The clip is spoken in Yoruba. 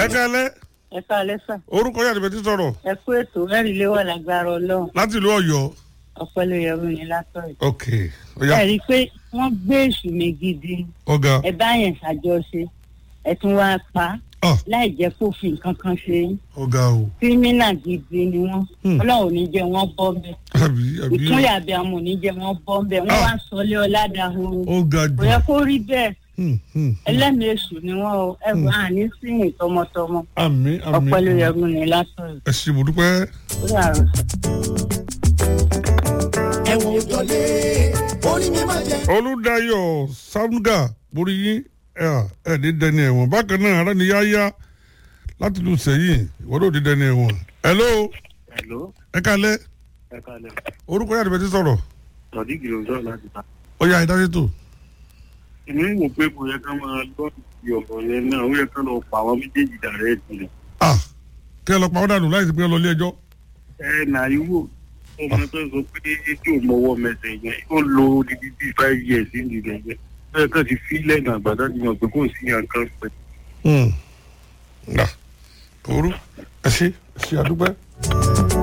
ẹ kálẹ́ ẹ káalẹ́ sà orúkọ yàtọ̀ bẹ́ẹ̀ ti sọ̀rọ̀ ẹ kú ètò mẹ́rin lé wà lágbára ọlọ́run láti ìlú ọ̀yọ́ ọpẹlẹ yẹrù yẹn látọ̀ yìí. ok ọ̀yá ẹ rí i pé wọ́n gbé èṣù mi gidi ọ̀gá ẹ bá yẹn ṣàjọṣe ẹ tún wá pa ah láì jẹ́ kó fi nǹkan kan ṣe yín ọ̀gá o kírímínà gidi ni wọ́n Hmm. ọlọ́run ò ní jẹ́ wọ́n bọ́ bẹ́ẹ̀ àbí àbí ìkúnyà bí àwọn ò ní jẹ́ wọ́n bọ́ bẹ́ẹ̀ wọ́n Ah. wá sọlé ọ̀làdàhùn ọ̀gá kò jù yẹ kó rí bẹ́ẹ̀ Hmm, hmm. ẹlẹ́mìí èṣù ni wọ́n o ẹ wọ́n à ní síyìn tọmọtọmọ àmì àmì ọpẹlẹ yẹrù yẹn látọ̀ yìí. ẹ ṣe mo dúpẹ́ ó dàrú. ẹ̀wọ̀n òjọ́lé orí mi máa jẹ. olùdáyọ̀ samga borí yín ẹ ẹ ní dẹni ẹ̀wọ̀n bákan náà ara ni yáyá láti lu sẹ́yìn ìwọ́n ló ní dẹni ẹ̀wọ̀n hello Hello, ẹ kálẹ́ ẹ kalẹ̀. orúkọ yàtọ̀ bẹ́ẹ̀ ti sọ̀rọ̀ Sọ̀díkì ló ń sọ̀rọ̀ láti ta. ọ̀yá ìdásítò Èmi ń wò pé kò yẹ ká máa lọ́ ìdí ọ̀rọ̀ yẹn náà, ó yẹ ká lọ pa àwọn méjèèjì dàrẹ́ ìpìlẹ̀. ah kí ẹ lọ pa ọ́ dànù láì sí pé ẹ lọ ilé ẹjọ́ Ẹ nà ìwò ọmọ tó sọ pé tí ò mọwọ́ mẹsẹ̀ yẹn, ó lo odidi bíi five years ní ìdílé yẹn. Ó yẹ ká ti fi lẹ́nu àgbàdo ti mọ̀ pé kò sí nǹkan pẹ̀. nga òru ẹ ṣe ẹ ṣe àdúpẹ́.